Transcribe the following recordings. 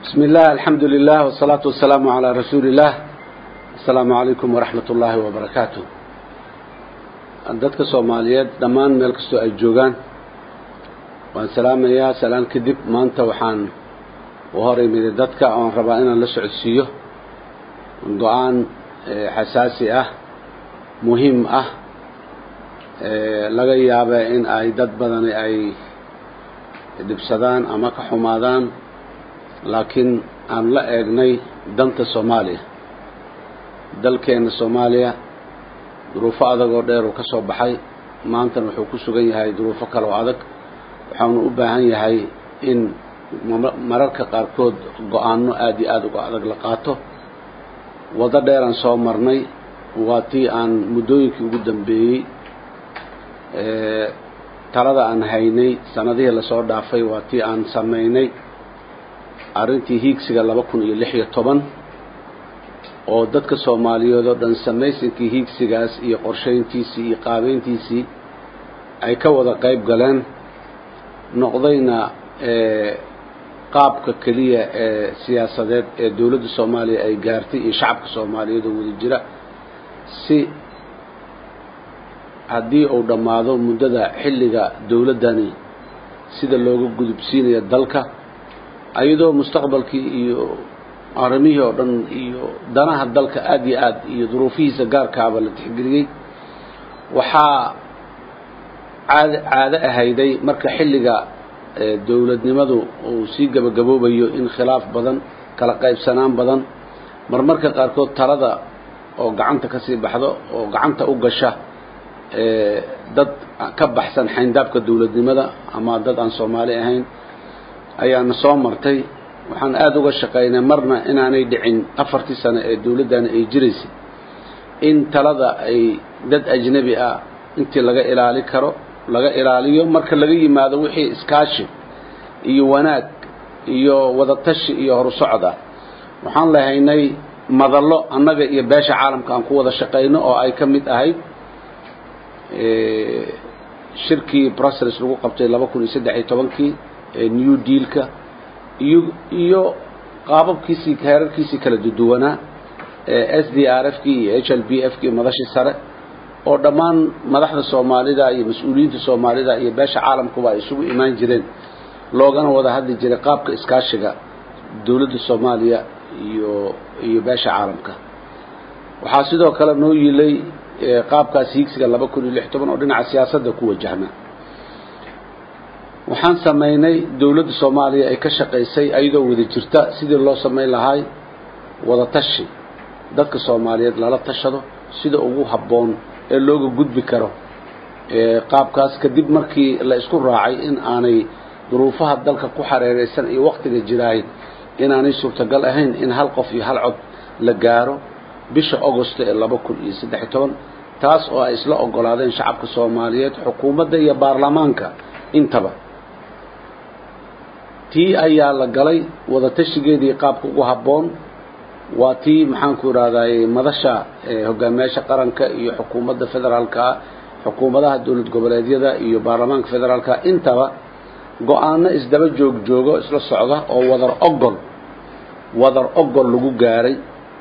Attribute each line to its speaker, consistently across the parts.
Speaker 1: بسم الله الحمد لله والصلاة والسلام على رسول الله السلام عليكم ورحمة الله وبركاته dadka soomaaliyeed dhammaan meel kastoo ay joogaan waan salaamayaa salaan kadib maanta waxaan u hor imiday dadka oon rabaa inaan la socodsiiyo go-aan xasaasi ah muhiim ah laga yaaba in ay dad badani ay dhibsadaan ama ka xumaadaan laakiin aan la eegnay danta soomaaliya dalkeenna soomaaliya duruufo adag oo dheer uu ka soo baxay maantana wuxuu ku sugan yahay duruufo kale oo adag waxaanu u baahan yahay in mararka qaarkood go-aanno aada iyo aada uga adag la qaato waddo dheeraan soo marnay waa tii aan muddooyinkii ugu dambeeyey talada aan haynay sanadihii lasoo dhaafay waa tii aan samaynay arrintii hiigsiga laba kun iyo lix iyo toban oo dadka soomaaliyeed oo dhan samaysinkii hiigsigaas iyo qorshayntiisii iyo qaabeyntiisii ay ka wada qayb galeen noqdayna qaabka keliya ee siyaasadeed ee dowladda soomaaliya ay gaartay iyo shacabka soomaaliyeed oo wada jira si haddii uu dhammaado muddada xilliga dowladdani sida looga gudubsiinayo dalka ayadoo mustaqbalkii iyo arrimihii oo dhan iyo danaha dalka aada iyo aad iyo duruufihiisa gaarkaaba la tixgeliyey waxaa caad caado ahayday marka xilliga dowladnimadu uu sii gabagaboobayo in khilaaf badan kala qaybsanaan badan marmarka qaarkood talada oo gacanta ka sii baxdo oo gacanta u gasha dad ka baxsan xayndaabka dowladnimada ama dad aan soomaali ahayn ayaana soo martay waxaan aada uga shaqaynay marna inaanay dhicin afartii sano ee dowladdani ay jiraysay in talada ay dad ajnebi ah intii laga ilaali karo laga ilaaliyo marka laga yimaado wixii iskaashi iyo wanaag iyo wadatashi iyo horusocod ah waxaan lahaynay madallo annaga iyo beesha caalamka aan ku wada shaqayno oo ay ka mid ahayd shirkii brussels lagu qabtay laba kun iyo saddex iyo tobankii new dealka iyo iyo qaababkiisii heerarkiisii kala duduwanaa s d r f kii iyo h l b f kii madashii sare oo dhammaan madaxda soomaalida iyo mas-uuliyiinta soomaalida iyo beesha caalamkuba ay isugu imaan jireen loogana wada hadli jiray qaabka iskaashiga dowladda soomaaliya iyo iyo beesha caalamka waxaa sidoo kale noo yiilay qaabkaas hiigsiga laba kun iyo lix toban oo dhinaca siyaasadda ku wajahna waxaan samaynay dowladda soomaaliya ay ka shaqaysay ayadoo wada jirta sidii loo samayn lahaay wada tashi dadka soomaaliyeed lala tashado sida ugu habboon ee looga gudbi karo qaabkaas kadib markii la isku raacay in aanay duruufaha dalka ku xareeraysan iyo waktiga jiraay inaanay suurtagal ahayn in hal qof iyo hal cod la gaaro bisha augost ee laba kun iyo saddex iyo toban taas oo ay isla ogolaadeen shacabka soomaaliyeed xukuumadda iyo baarlamaanka intaba tii ayaa la galay wada tashigeedii qaabka ugu habboon waa tii maxaanku idhahday madasha hogaamiyaasha qaranka iyo xukuumadda federaalka xukuumadaha dowlad goboleedyada iyo baarlamaanka federaalka intaba go-aano isdaba joog joogo isla socda oo wadar ogol wadar ogol lagu gaaray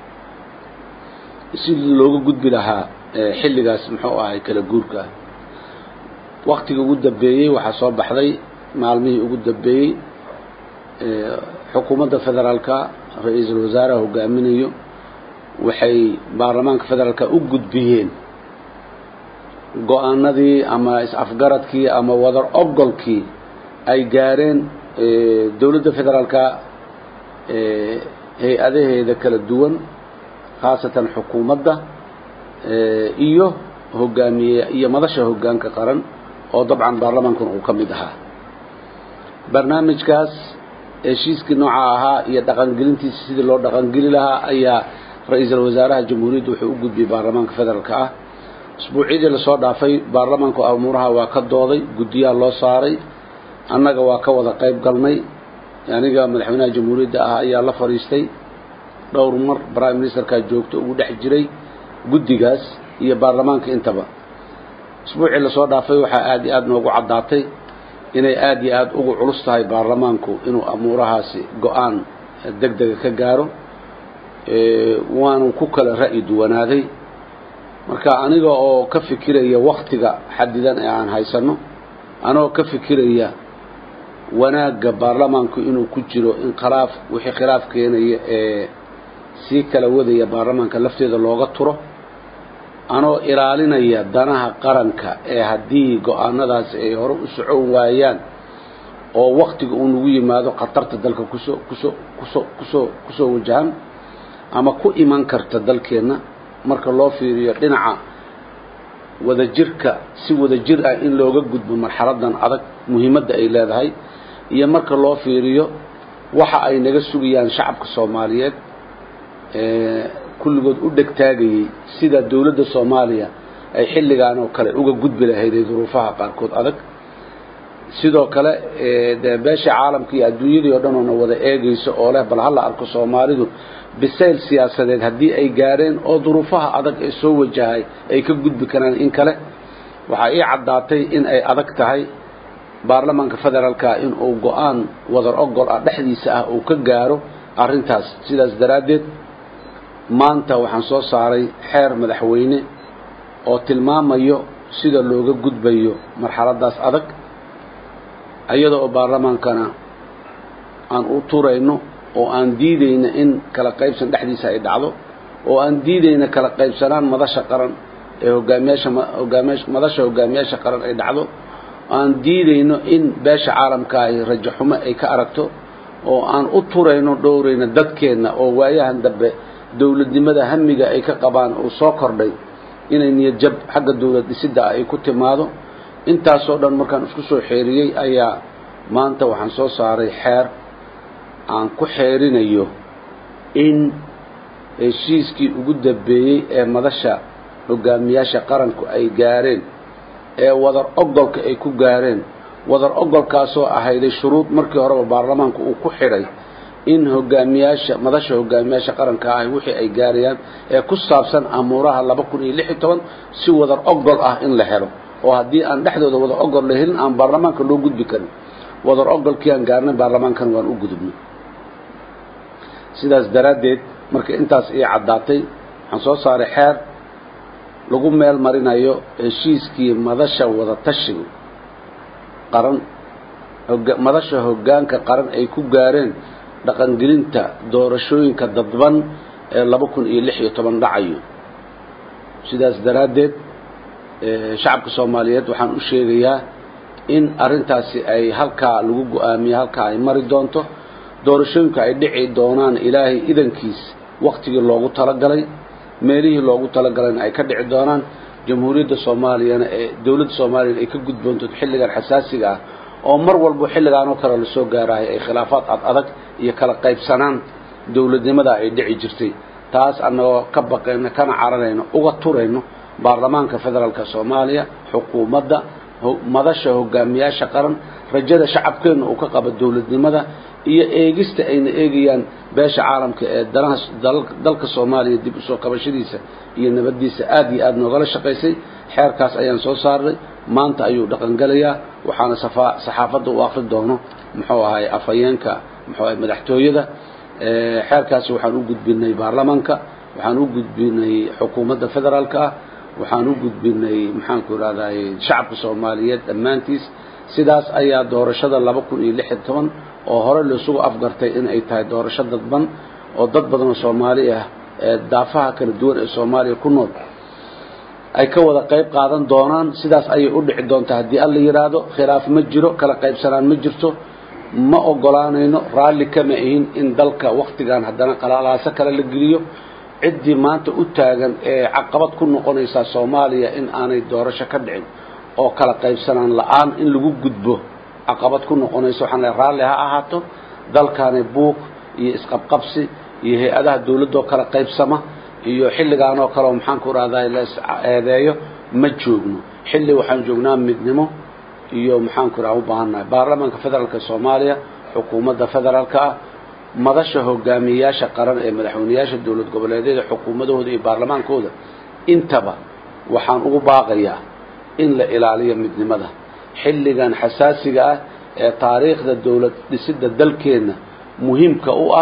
Speaker 1: sidii looga gudbi lahaa xilligaas muxuu ahay kala guurka waktiga ugu dambeeyey waxaa soo baxday maalmihii ugu dambeeyey xukuumadda federaalka ra-iisul wasaaraha hogaaminayo waxay baarlamaanka federaalka u gudbiyeen go-aanadii ama is-afgaradkii ama wadar ogolkii ay gaareen dowladda federaalka hay-adaheeda kala duwan khaasatan xukuumadda iyo hogaamiye iyo madasha hoggaanka qaran oo dabcan baarlamaankuna uu ka mid ahaa barnaamijkaas heshiiskii nooca ahaa iyo dhaqangelintiisa sidii loo dhaqangeli lahaa ayaa ra-iisul wasaaraha jamhuuriyadda wuxuu u gudbiyey baarlamaanka federaalka ah usbuucyadii lasoo dhaafay baarlamaanku amuuraha waa ka dooday guddiyaha loo saaray annaga waa ka wada qayb galnay aniga madaxweynaha jamhuuriyadda ah ayaa la fadhiistay dhowr mar prime ministerkaa joogto ugu dhex jiray guddigaas iyo baarlamaanka intaba usbuucii lasoo dhaafay waxaa aada iyo aada noogu caddaatay inay aada iyo aada ugu culus tahay baarlamaanku inuu amuurahaasi go-aan deg dega ka gaaro waanu ku kala ra'yi duwanaaday marka aniga oo ka fikiraya waktiga xadidan ee aan haysanno anigoo ka fikiraya wanaagga baarlamaanku inuu ku jiro in khilaaf wixii khilaaf keenaya ee sii kala wadaya baarlamaanka lafteeda looga turo anoo ilaalinaya danaha qaranka ee haddii go-aanadaasi ay hore u socon waayaan oo waktiga uu nagu yimaado khatarta dalka kusoo kusoo kusoo kusoo kusoo wajahan ama ku iman karta dalkeenna marka loo fiiriyo dhinaca wadajirka si wadajir ah in looga gudbo marxaladan adag muhiimadda ay leedahay iyo marka loo fiiriyo waxa ay naga sugayaan shacabka soomaaliyeed kulligood u dhegtaagayey sida dowladda soomaaliya ay xilligaan oo kale uga gudbi lahayday duruufaha qaarkood adag sidoo kale dee beesha caalamka iyo adduunyadii oo dhan oona wada eegayso oo leh bal hala arko soomaalidu bisayl siyaasadeed haddii ay gaareen oo duruufaha adag ee soo wajahay ay ka gudbi karaan in kale waxaa ii caddaatay in ay adag tahay baarlamaanka federaalka in uu go-aan wadar ogol ah dhexdiisa ah uu ka gaaro arrintaas sidaas daraaddeed maanta waxaan soo saaray xeer madaxweyne oo tilmaamayo sida looga gudbayo marxaladaas adag iyada oo baarlamaankana aan u turayno oo aan diidayna in kala qaybsan dhexdiisa ay dhacdo oo aan diidayna kala qaybsanaan madasha qaran ee hogaamiyaasha hogaamiya madasha hogaamiyaasha qaran ay dhacdo aan diidayno in beesha caalamka ay rajo xumo ay ka aragto oo aan u turayno dhowrayna dadkeenna oo waayahan dambe dowladnimada hamiga ay ka qabaan uu soo kordhay inay niyad jab xagga dowlad dhisidda ah ay ku timaado intaasoo dhan markaan isku soo xeeriyey ayaa maanta waxaan soo saaray xeer aan ku xeerinayo in heshiiskii ugu dambeeyey ee madasha hogaamiyaasha qaranku ay gaareen ee wadar ogolka ay ku gaareen wadar ogolkaasoo ahayday shuruud markii horeba baarlamaanku uu ku xidhay in hogaamiyaasha madasha hogaamiyaasha qaranka ahi wixii ay gaarayaan ee ku saabsan amuuraha laba kun iyo lix iyo toban si wadar ogol ah in la helo oo haddii aan dhexdooda wadar ogol la helin aan baarlamaanka loo gudbi karin wadar ogolkii aan gaarnay baarlamaankan waan u gudubnay sidaas daraaddeed marka intaas ii caddaatay waxaan soo saaray xeer lagu meel marinayo heshiiskii madasha wada tashiga qaran madasha hoggaanka qaran ay ku gaareen dhaqangelinta doorashooyinka dadban ee laba kun iyo lix iyo toban dhacayo sidaas daraaddeed shacabka soomaaliyeed waxaan u sheegayaa in arrintaasi ay halkaa lagu go-aamiye halkaa ay mari doonto doorashooyinka ay dhici doonaan ilaahay idankiis waktigii loogu talagalay meelihii loogu talagalayna ay ka dhici doonaan jamhuuriyadda soomaaliyana ee dowladda soomaaliyana ay ka gudboonto xilligan xasaasiga ah oo mar walbo xilligaan oo kale lasoo gaarahay ay khilaafaad ad adag iyo kala qaybsanaan dowladnimada ay dhici jirtay taas annagoo ka baqayno kana cararayno uga turayno baarlamaanka federaalka soomaaliya xukuumadda madasha hogaamiyaasha qaran rajada shacabkeenna uu ka qabo dowladnimada iyo eegista ayna eegayaan beesha caalamka ee danaha dalka soomaaliya dib usoo kabashadiisa iyo nabaddiisa aad iyo aad noogala shaqaysay xeerkaas ayaan soo saarnay maanta ayuu dhaqangelayaa waxaana saxaafadda u akri doono muxuu ahay afhayeenka muxuu ahay madaxtooyada xeerkaasi waxaan u gudbinay baarlamaanka waxaan u gudbinay xukuumadda federaalka ah waxaan u gudbinay maxaanku irahday shacabka soomaaliyeed dhammaantiis sidaas ayaa doorashada laba kun iyo lix iyo toban oo hore laisugu afgartay in ay tahay doorasho dadban oo dad badan oo soomaali ah ee daafaha kala duwan ee soomaaliya ku nool ay ka wada qayb qaadan doonaan sidaas ayay u dhici doontaa haddii alla yidhaahdo khilaaf ma jiro kala qaybsanaan ma jirto ma ogolaanayno raalli kama ahin in dalka wakhtigan haddana qalaalaaso kale la geliyo ciddii maanta u taagan ee caqabad ku noqonaysaa soomaaliya in aanay doorasho ka dhicin oo kala qaybsanaan la-aan in lagu gudbo caqabad ku noqonaysa waxaan lehay raalli ha ahaato dalkaani buuq iyo isqabqabsi iyo hay-adaha dawladdoo kala qaybsama iyo xilligaan oo kale oo maxaanku rahday la is-eedeeyo ma joogno xilli waxaan joognaa midnimo iyo maxaanku raha u baahannahay baarlamaanka federaalka soomaaliya xukuumadda federaalka ah madasha hogaamiyeyaasha qaran ee madaxweyneyaasha dowlad goboleedyada xukuumadahooda iyo baarlamaankooda intaba waxaan ugu baaqayaa in la ilaaliyo midnimada xilligan xasaasiga ah ee taariikhda dowlad dhisidda dalkeenna muhiimka u ah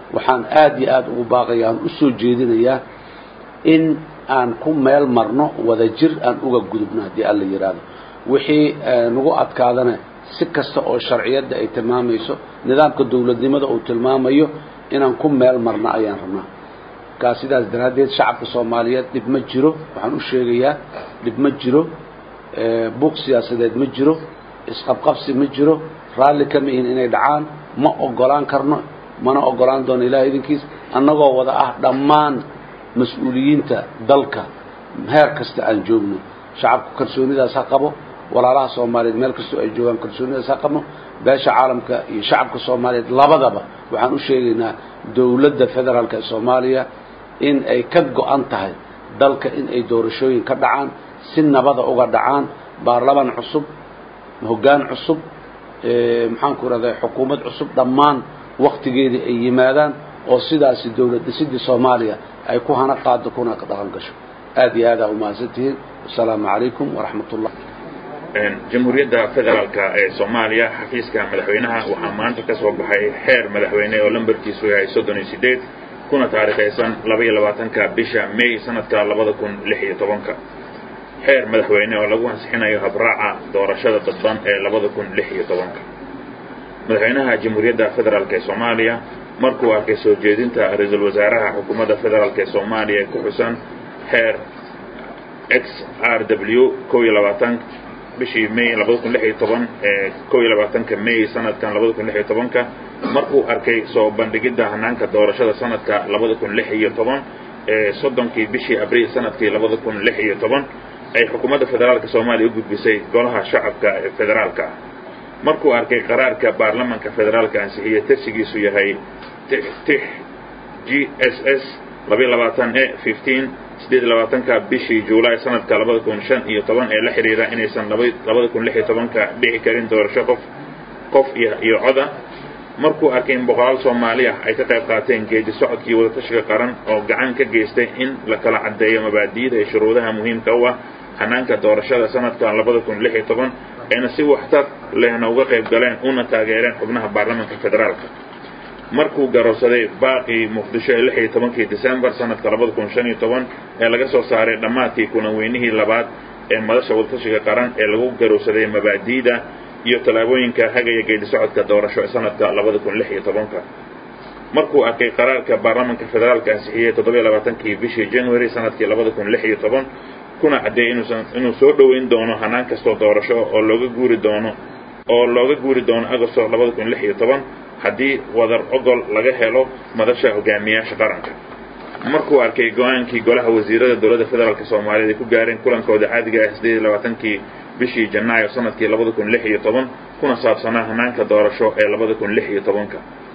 Speaker 1: waxaan aada iyo aada ugu baaqaya aan u soo jeedinayaa in aan ku meel marno wada jir aan uga gudubno haddii alla yidhaahdo wixii nagu adkaadana si kasta oo sharciyadda ay tilmaamayso nidaamka dawladnimada uu tilmaamayo inaan ku meel marno ayaan rabnaa markaa sidaas daraaddeed shacabka soomaaliyeed dhib ma jiro waxaan u sheegayaa dhib ma jiro buuq siyaasadeed ma jiro isqabqabsi ma jiro raalli kama ihin inay dhacaan ma ogolaan karno mana ogolaan doono ilaah idinkiis annagoo wada ah dhammaan mas-uuliyiinta dalka heer kasta aan joogno shacabku kalsoonidaas ha qabo walaalaha soomaaliyeed meel kastoo ay joogaan kalsoonidaas ha qabo beesha caalamka iyo shacabka soomaaliyeed labadaba waxaan u sheegaynaa dowladda federaalka ee soomaaliya in ay ka go-an tahay dalka in ay doorashooyin ka dhacaan si nabada uga dhacaan baarlamaan cusub hoggaan cusub maxaanku rahday xukuumad cusub dhammaan waktigeedii ay yimaadaan oo sidaasi dowlad dhisidii soomaaliya ay ku hana qaado kuna dhaqan gasho aad iyo aad aa umahadsantihiin wasalaamu calaykum waraxmat ullah
Speaker 2: jamhuuriyadda federaalka ee soomaaliya xafiiska madaxweynaha waxaa maanta ka soo baxay xeer madaxweyne oo lambarkiisu yahay soddon iyo sideed kuna taariikhaysan laba iyo labaatanka bisha may sanadka labada kun lix iyo tobanka xeer madaxweyne oo lagu ansixinayo habraaca doorashada dadban ee labada kun lix iyo tobanka madaxweynaha jamhuuriyadda federaalk ee soomaaliya markuu arkay soo jeedinta ra-iisul wasaaraha xukuumadda federaalk ee soomaaliya ee ku xusan xeer x r w kow iyo labaatan bishii may labada kun lix iyo toban ee kow iyo labaatanka may sanadkan labada kun lix iyo tobanka markuu arkay soo bandhigidda hanaanka doorashada sanadka labada kun lix iyo toban ee soddonkii bishii abriil sanadkii labada kun lix iyo toban ay xukuumadda federaalka soomaaliya u gudbisay golaha shacabka ee federaalka ah markuu arkay qaraarka baarlamanka federaalka ansixiye tirsigiisu yahay tix g s s labaiyo labaatan e fifteen sideed iyo labaatanka bishii juulaay sanadka labada kun shan iyo toban ee la xidhiira inaysan labada kun lix iyo tobanka dhici karin doorasho qof qof iyo coda markuu arkay in boqolaal soomaaliya ay ka qayb qaateen geedi socodkii wadatashiga qaran oo gacan ka geystay in la kala caddeeyo mabaadi'da iyo shuruudaha muhiimka u ah hanaanka doorashada sanadkan labada kun lix iyo toban ayna si waxtar lehna uga qayb galeen una taageereen xubnaha baarlamanka federaalka markuu garowsaday baaqii muqdisho ee lix iyo tobankii decembar sanadka labada kun shan iyo toban ee laga soo saaray dhammaadkii kulan weynihii labaad ee madasha wadatashiga qaran ee lagu garowsaday mabaadi'da iyo tallaabooyinka hagaya geedi socodka doorasho ee sanadka labada kun lix iyo tobanka markuu arkay qaraarka baarlamanka federaalka ansixiyey toddobiyo labaatankii bishii january sanadkii labada kun lix iyo toban kuna caddeeyey inuusan inuu soo dhoweyn doono hanaan kastoo doorasho oo looga guuri doono oo looga guuri doono agosto labada kun lix iyo toban haddii wadar ogol laga helo madasha hogaamiyaasha qaranka markuu arkay go-aankii golaha wasiirada dowladda federaalk soomaaliyeed ay ku gaareen kulankooda caadiga ah sideed iyo labaatankii bishii janaayo sanadkii labada kun lix iyo toban kuna saabsanaa hanaanka doorasho ee labada kun lix iyo tobanka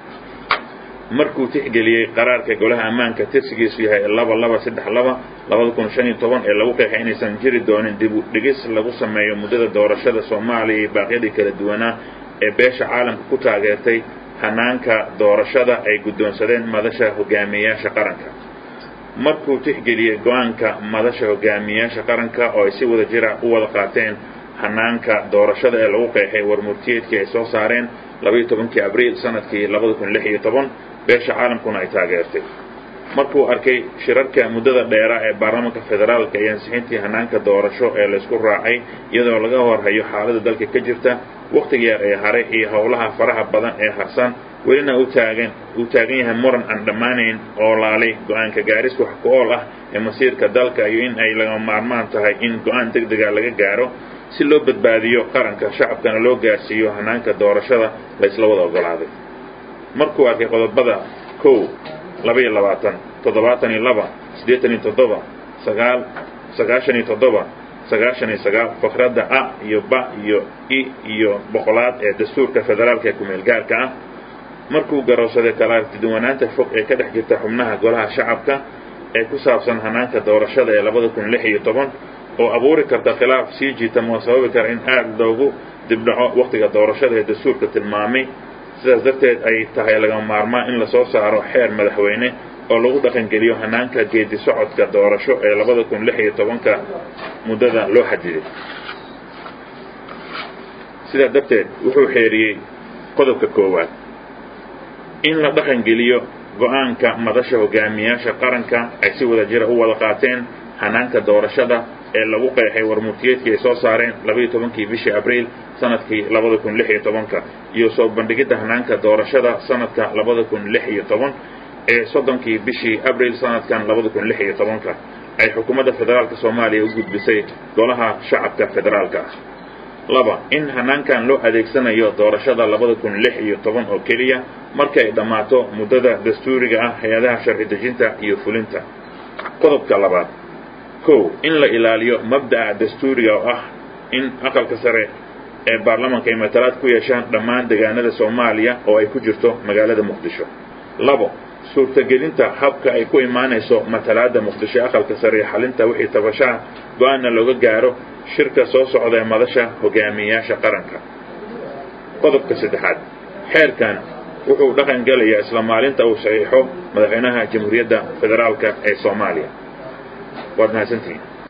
Speaker 2: markuu tixgeliyey qaraarka golaha ammaanka tirsigiisu yahay laba laba saddex laba labada kun shan iyo toban ee lagu qeexay inaysan jiri doonin dib u dhigis lagu sameeyo muddada doorashada soomaaliya iyo baaqyadii kala duwanaa ee beesha caalamka ku taageertay hanaanka doorashada ay guddoonsadeen madasha hogaamiyayaasha qaranka markuu tixgeliyey go-aanka madasha hogaamiyayaasha qaranka oo ay si wada jira u wada qaateen hanaanka doorashada ee lagu qeexay warmurtiyeedkii ay soo saareen labaiyo tobankii abriil sanadkii labada kun lix iyo toban beesha caalamkuna ay taageertay markuu arkay shirarka muddada dheera ee baarlamanka federaalka iyo ansixintii hanaanka doorasho ee laysku raacay iyadoo laga horhayo xaaladda dalka ka jirta wakhtiga yar ee haray iyo howlaha faraha badan ee harsan welina u taagan uu taagan yahay muran aan dhammaanayn oo laalay go-aanka gaaris wax ku ool ah ee masiirka dalka iyo in ay laga maarmaan tahay in go-aan deg dega laga gaaro si loo badbaadiyo qaranka shacabkana loo gaarsiiyo hanaanka doorashada la isla wada ogolaaday markuu arkay qodobada kow labaiyo labaatan toddobaatan iyo laba siddeetan iyo toddoba sagaal sagaashan iyo toddoba sagaashan iyo sagaal fakradda a iyo ba iyo i iyo boqolaad ee dastuurka federaalka ee kumeel gaarka ah markuu garowsaday kala artiduwanaanta fog ee ka dhex jirta xubnaha golaha shacabka ee ku saabsan hanaanka doorashada ee labada kun lix iyo toban oo abuuri karta khilaaf sii jiitama oo sababi kara in aad loogu dibdhaco wakhtiga doorashada ee dastuurka tilmaamay sidaas darteed ay tahay laga maarmaan in lasoo saaro xeer madaxweyne oo lagu dhaqangeliyo hanaanka geedi socodka doorasho ee labada kun lix iyo tobanka muddada loo xadiday sidaa darteed wuxuu xeeriyey qodobka koowaad in la dhaqangeliyo go-aanka madasha hogaamiyaasha qaranka ay si wada jira u wada qaateen hanaanka doorashada ee lagu qeexay warmurtiyeedkii ay soo saareen labaiyo tobankii bishii abriil sanadkii labada kun lix iyo tobanka iyo soo bandhigidda hanaanka doorashada sanadka labada kun lix iyo toban ee soddonkii bishii abriil sanadkan labada kun lix iyo tobanka ay xukuumadda federaalka soomaaliya u gudbisay golaha shacabka federaalka ah laba in hanaankan loo adeegsanayo doorashada labada kun lix iyo toban oo keliya markay dhammaato muddada dastuuriga ah hay-adaha sharci dejinta iyo fulinta qodobka labaad kow in la ilaaliyo mabda'a dastuuriga oo ah in aqalka sare ee baarlamanka ay matalaad ku yeeshaan dhammaan deegaanada soomaaliya oo ay ku jirto magaalada muqdisho labo suurtagelinta habka ay ku imaanayso matalaadda muqdisho aqalka sare ee xalinta wixii tabashaha go-aanna looga gaaro shirka soo socda ee madasha hogaamiyayaasha qaranka qodobka saddexaad xeerkan wuxuu dhaqan gelayaa isla maalinta uu saxiixo madaxweynaha jamhuuriyadda federaalka ee soomaaliya waad mahadsantihiin